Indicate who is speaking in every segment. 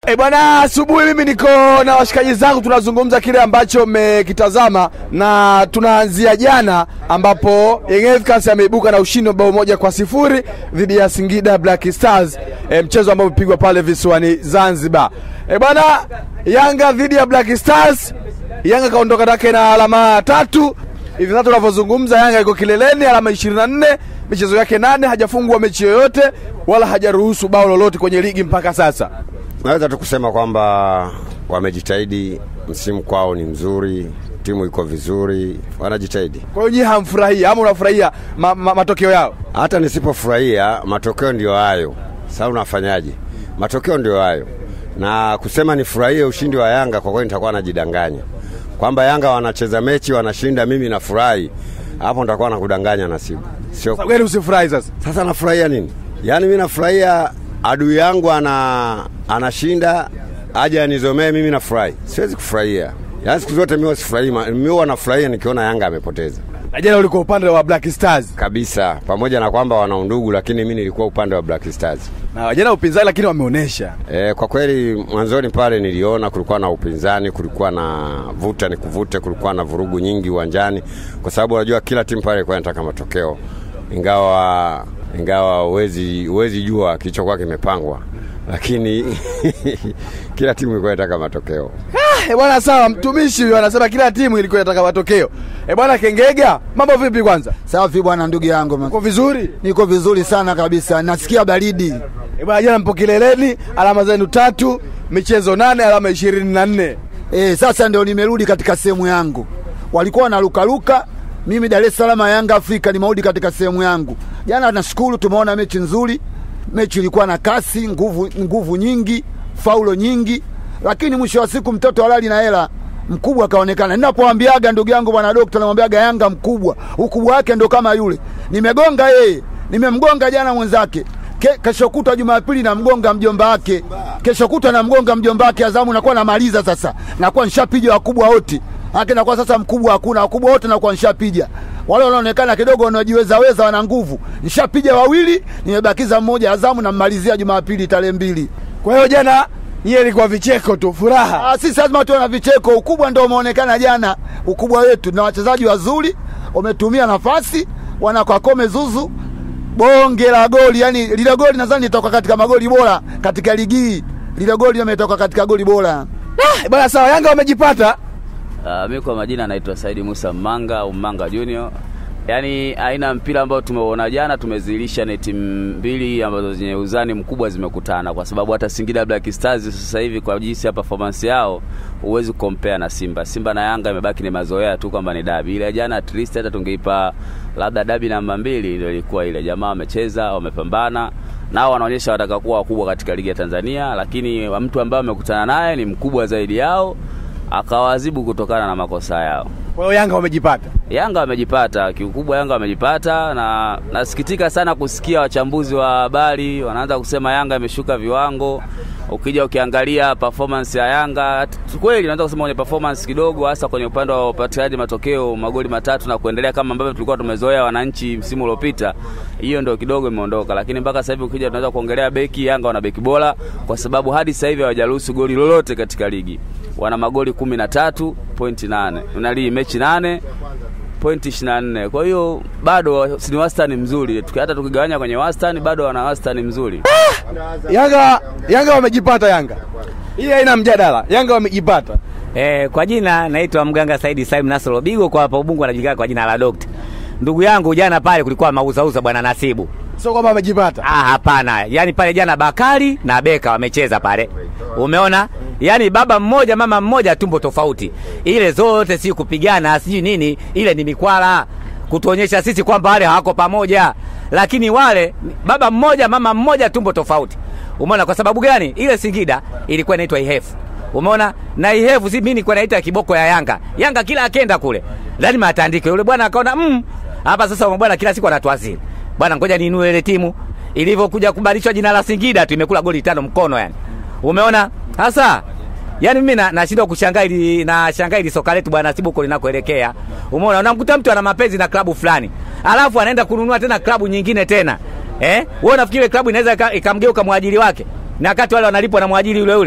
Speaker 1: E bwana, asubuhi mimi niko na washikaji zangu, tunazungumza kile ambacho mmekitazama, na tunaanzia jana ambapo Young Africans ameibuka na ushindi wa bao moja kwa sifuri dhidi ya Singida Black Stars, e, mchezo ambao umepigwa pale visiwani Zanzibar. E bwana, Yanga dhidi ya Black Stars, Yanga kaondoka take na alama tatu hivi sasa tunavyozungumza, Yanga iko kileleni, alama 24, michezo yake nane, hajafungwa mechi yoyote wala hajaruhusu bao lolote kwenye ligi mpaka sasa.
Speaker 2: Naweza tu kusema kwamba wamejitahidi, msimu kwao ni mzuri, timu iko vizuri, wanajitahidi.
Speaker 1: Kwa hiyo nyie hamfurahia ama unafurahia ma, ma, matokeo yao?
Speaker 2: Hata nisipofurahia matokeo ndio hayo. Sasa unafanyaje? Matokeo ndio hayo, na kusema nifurahie ushindi wa Yanga, kwa kweli nitakuwa najidanganya kwamba Yanga wanacheza mechi wanashinda, mimi nafurahi, hapo nitakuwa nakudanganya Nasibu. Sio
Speaker 1: Sasa kweli usifurahi sasa.
Speaker 2: sasa nafurahia nini? Yaani mi nafurahia adui yangu ana anashinda aje anizomee, mimi nafurahi. Siwezi kufurahia. Yaani siku zote mimi sifurahi, mimi huwa nafurahia nikiona Yanga amepoteza
Speaker 1: Na jana ulikuwa upande wa Black Stars
Speaker 2: kabisa, pamoja na kwamba wana undugu, lakini mimi nilikuwa upande wa Black Stars.
Speaker 1: na jana upinzani, lakini wameonyesha
Speaker 2: E, kwa kweli mwanzoni pale niliona kulikuwa na upinzani, kulikuwa na vuta ni kuvute, kulikuwa na vurugu nyingi uwanjani, kwa sababu unajua kila timu pale ilikuwa inataka matokeo, ingawa ingawa huwezi huwezi jua kilichokuwa kimepangwa, lakini kila timu ilikuwa inataka matokeo.
Speaker 1: Eh bwana, sawa. Mtumishi huyo anasema kila timu ilikuwa inataka matokeo. Eh bwana, Kengega, mambo vipi? Kwanza
Speaker 3: Safi bwana, ndugu yangu,
Speaker 1: uko vizuri?
Speaker 3: niko vizuri sana kabisa, nasikia baridi.
Speaker 1: Eh bwana, jana mpo kileleni, alama zenu tatu, michezo nane, alama ishirini na nne.
Speaker 3: E, sasa ndio nimerudi katika sehemu yangu. Walikuwa wanarukaruka, mimi Dar es Salaam Yanga Afrika nimerudi katika sehemu yangu. Jana nashukuru, tumeona mechi nzuri, mechi ilikuwa na kasi, nguvu, nguvu nyingi, faulo nyingi, lakini mwisho wa siku mtoto halali na hela mkubwa akaonekana. Ninapoambiaga ndugu yangu bwana dokta, namwambiaga Yanga mkubwa, ukubwa wake ndo kama yule. Nimegonga yeye, nimemgonga jana mwenzake Ke, kesho kutwa Jumapili namgonga mjomba wake, kesho kutwa namgonga mjomba wake. Azamu nakuwa namaliza sasa, nakuwa nishapiga wakubwa wote ake, nakuwa sasa mkubwa hakuna, wakubwa wote nakuwa nishapiga. Wale wanaonekana kidogo wanajiweza weza, wana nguvu, nishapiga wawili, nimebakiza mmoja. Azamu nammalizia Jumapili tarehe mbili.
Speaker 1: Kwa hiyo jana nyie ilikuwa vicheko tu, furaha.
Speaker 3: Ah, sisi lazima tuwe na vicheko. Ukubwa ndio umeonekana jana, ukubwa wetu na wachezaji wazuri, wametumia nafasi, wanakakome zuzu bonge la goli, yani lile goli nadhani litoka katika magoli bora katika ligi hii. Lile goli limetoka katika goli bora.
Speaker 1: Eh bwana, sawa. Yanga wamejipata
Speaker 4: Uh, mi kwa majina naitwa Saidi Musa Mmanga au Mmanga Junior. Yaani aina ya mpira ambao tumeuona jana, tumezilisha ni timu mbili ambazo zenye uzani mkubwa zimekutana, kwa sababu hata Singida Black Stars sasa hivi kwa jinsi ya performance yao huwezi kukompea na Simba. Simba na Yanga imebaki ni mazoea tu kwamba ni dabi. Ile jana at least hata tungeipa labda dabi namba mbili, ndio ilikuwa ile. Jamaa wamecheza, wamepambana nao wanaonyesha wataka kuwa wakubwa katika ligi ya Tanzania, lakini mtu ambaye wamekutana naye ni mkubwa zaidi yao akawaadhibu kutokana na makosa yao.
Speaker 1: kwa hiyo Yanga wamejipata.
Speaker 4: Yanga wamejipata kiukubwa, Yanga wamejipata, na nasikitika sana kusikia wachambuzi wa habari wanaanza kusema Yanga imeshuka viwango. Ukija ukiangalia performance ya Yanga kweli, naweza kusema kwenye performance kidogo, hasa kwenye upande wa upatikanaji matokeo, magoli matatu na kuendelea, kama ambavyo tulikuwa tumezoea wananchi msimu uliopita, hiyo ndio kidogo imeondoka. Lakini mpaka sasa hivi ukija, tunaweza kuongelea beki, Yanga wana beki bora, kwa sababu hadi sasa hivi hawajaruhusu goli lolote katika ligi. Wana magoli kumi na tatu pointi nane unalii mechi nane pointi 24. Kwa hiyo bado si ni wastani mzuri, Tuki- hata tukigawanya kwenye wastani bado wana wastani mzuri.
Speaker 1: Yanga Yanga wamejipata. Yanga hii haina mjadala, Yanga wamejipata.
Speaker 5: Eh, kwa jina naitwa mganga Saidi Salim Nasoro Bigo, kwa hapa Ubungu anajulikana kwa jina la Dokta. Ndugu yangu, jana pale kulikuwa mauzauza bwana Nasibu.
Speaker 1: Sio kwamba wamejipata.
Speaker 5: Ah, hapana. Yaani pale jana Bakari na Beka wamecheza pale. Umeona? Yaani baba mmoja mama mmoja tumbo tofauti. Ile zote si kupigana, sijui nini, ile ni mikwala kutuonyesha sisi kwamba wale hawako pamoja. Lakini wale baba mmoja mama mmoja tumbo tofauti. Umeona kwa sababu gani? Ile Singida ilikuwa inaitwa Ihefu. Umeona? Na Ihefu si mimi nilikuwa naita kiboko ya Yanga. Yanga kila akenda kule. Lazima atandike. Yule bwana akaona mm, hapa sasa bwana kila siku anatuazili. Bwana ngoja niinue ile timu ilivyokuja kubadilishwa jina la Singida tu imekula goli tano mkono yani. Umeona? Sasa Yaani mimi na- nashindwa kushangaa ili na shangaa ili soka letu bwana Nasibu huko linakoelekea. Umeona? Unamkuta mtu ana mapenzi na klabu fulani. Alafu anaenda kununua tena klabu nyingine tena. Eh? Wewe unafikiri ile klabu inaweza ika- ikamgeuka mwajiri wake? Na wakati wale wanalipwa na mwajiri yule yule.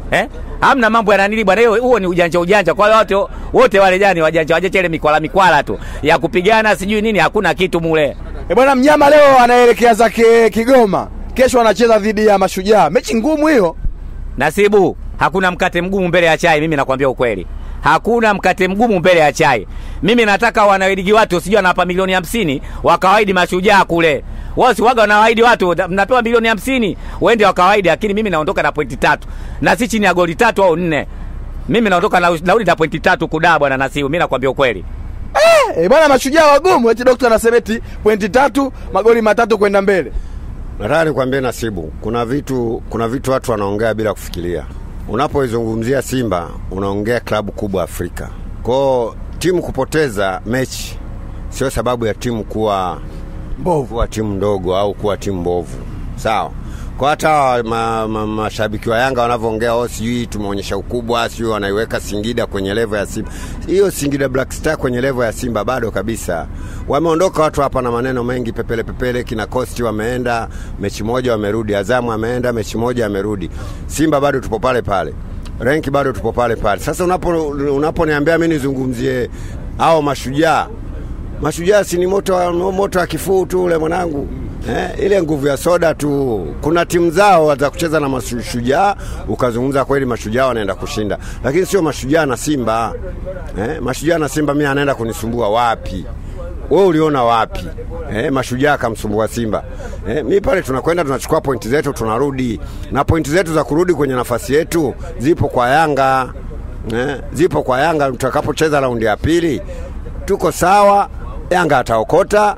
Speaker 5: eh? Hamna mambo ya nanili bwana, hiyo huo ni ujanja ujanja. Kwa hiyo wote wote wale jani wajanja wajanja, ile mikwala mikwala tu ya kupigana sijui nini, hakuna kitu mule.
Speaker 1: E bwana, mnyama leo anaelekea zake Kigoma, kesho anacheza dhidi ya Mashujaa, mechi ngumu hiyo.
Speaker 5: Nasibu, hakuna mkate mgumu mbele ya chai. Mimi nakwambia ukweli, hakuna mkate mgumu mbele ya chai. Mimi nataka wanawaidigi watu, sijui anawapa milioni hamsini wakawaidi Mashujaa kule wao si waga wanawaahidi watu mnapewa milioni hamsini uende wakawaidi, lakini mimi naondoka na pointi tatu na si chini ya goli tatu au nne. Mimi naondoka na nauli na pointi tatu kudaa bwana Nasiu, mimi nakwambia ukweli.
Speaker 1: Eh, e bwana, Mashujaa wagumu, eti dokta anasema eti pointi tatu magoli matatu kwenda mbele.
Speaker 2: Nataka nikwambie Nasibu, kuna vitu kuna vitu watu wanaongea bila kufikiria. Unapoizungumzia Simba unaongea klabu kubwa Afrika. Kwao timu kupoteza mechi sio sababu ya timu kuwa
Speaker 1: Mbovu.
Speaker 2: kuwa timu ndogo au kuwa timu mbovu, sawa. Kwa hata ma, ma, mashabiki wa Yanga wanavyoongea, oh, sijui tumeonyesha ukubwa, sijui wanaiweka Singida kwenye levo ya Simba. Hiyo Singida Black Star kwenye levo ya Simba bado kabisa. Wameondoka watu hapa na maneno mengi, pepele pepele. Kina Costi wameenda mechi moja, wamerudi. Azamu ameenda mechi moja, amerudi. Simba bado tupo pale pale, renki bado tupo pale pale. Sasa unapo unaponiambia mimi nizungumzie hao mashujaa Mashujaa si ni moto wa, moto wa kifuu tu ule mwanangu eh, ile nguvu ya soda tu. Kuna timu zao za kucheza na mashujaa, ukazungumza kweli, mashujaa wanaenda kushinda, lakini sio mashujaa na Simba eh, mashujaa na Simba, mimi anaenda kunisumbua wapi? Wewe uliona wapi eh, mashujaa akamsumbua Simba eh, mi pale tunakwenda tunachukua pointi zetu tunarudi, na pointi zetu za kurudi kwenye nafasi yetu zipo kwa Yanga eh, zipo kwa Yanga. Tutakapocheza raundi ya pili tuko sawa, Yanga ataokota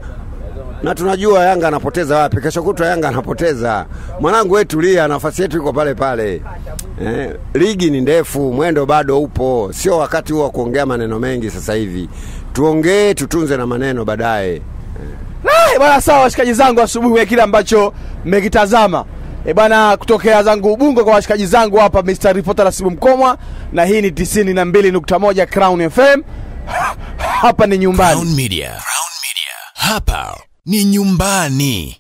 Speaker 2: na tunajua Yanga anapoteza wapi. Kesho kutwa Yanga anapoteza. Mwanangu wewe tulia, nafasi yetu iko pale pale. Eh, ligi ni ndefu, mwendo bado upo, sio wakati huo wa kuongea maneno mengi sasa hivi. Tuongee, tutunze na maneno baadaye.
Speaker 1: Ah, bwana sawa, washikaji zangu, asubuhi ya kile ambacho mmekitazama e bwana, kutokea zangu Ubungo kwa washikaji zangu hapa, Mr. Reporter Nasibu Mkomwa, na hii ni 92.1 Crown FM. Hapa ni nyumbani.
Speaker 6: Crown Media. Crown Media. Hapa ni nyumbani.